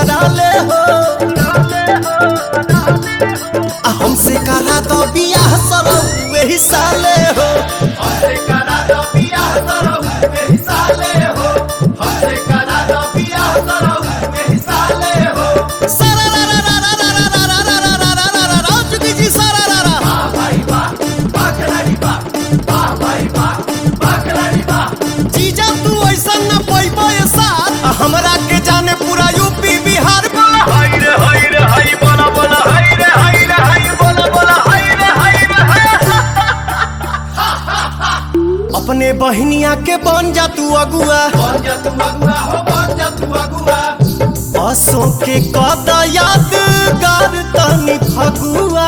करा ले हो आ हमसे करा दो बियाह सरौ वही साले हो सारा रा रा रा रा रा रा रा रा रा रा रा रा रा रा जुगी जी सारा रा रा जीजा तू ऐसा न पैबो ये साथ आ हमरा के जाने पूरा यूपी बिहार बोला हाय रे हाय रे हाय बोला बोला हाय रे हाय रे हाय बोला बोला हाय रे हाय रे हाय अपने बहनिया के बन जा तू अगुआ असो के कद यादगार तनी फगुआ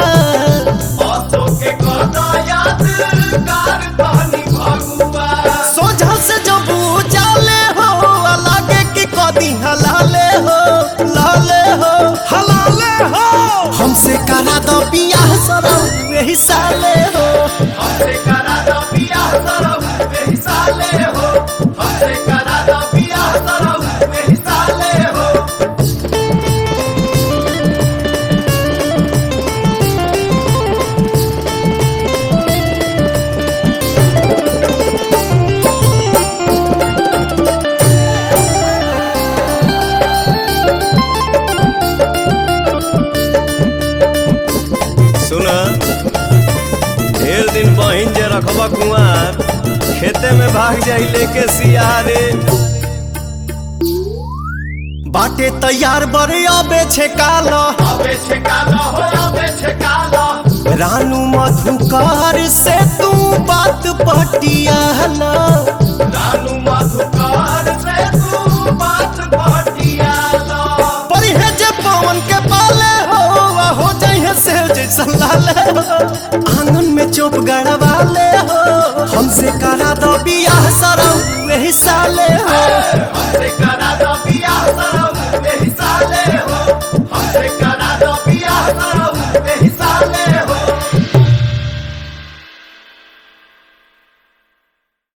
सोझा से जब जाले हो लागे कि कदी हलाले हो लाले हो हलाले हो हमसे करा दो बियाह सरौ वही साले हो सुना ढेर दिन बहिन जे रखबा कुआर खेते में भाग जाई लेके सियारे बाटे तैयार बड़े अबे छे काला रानू मधुकार से तू बात पटियाला पढ़े जे पवन के पाले हो आ हो जाइए से जैसा लाले हो आंगन में चोप गड़वाले हो हमसे करा दो बियाह सरौ वही साले हो करा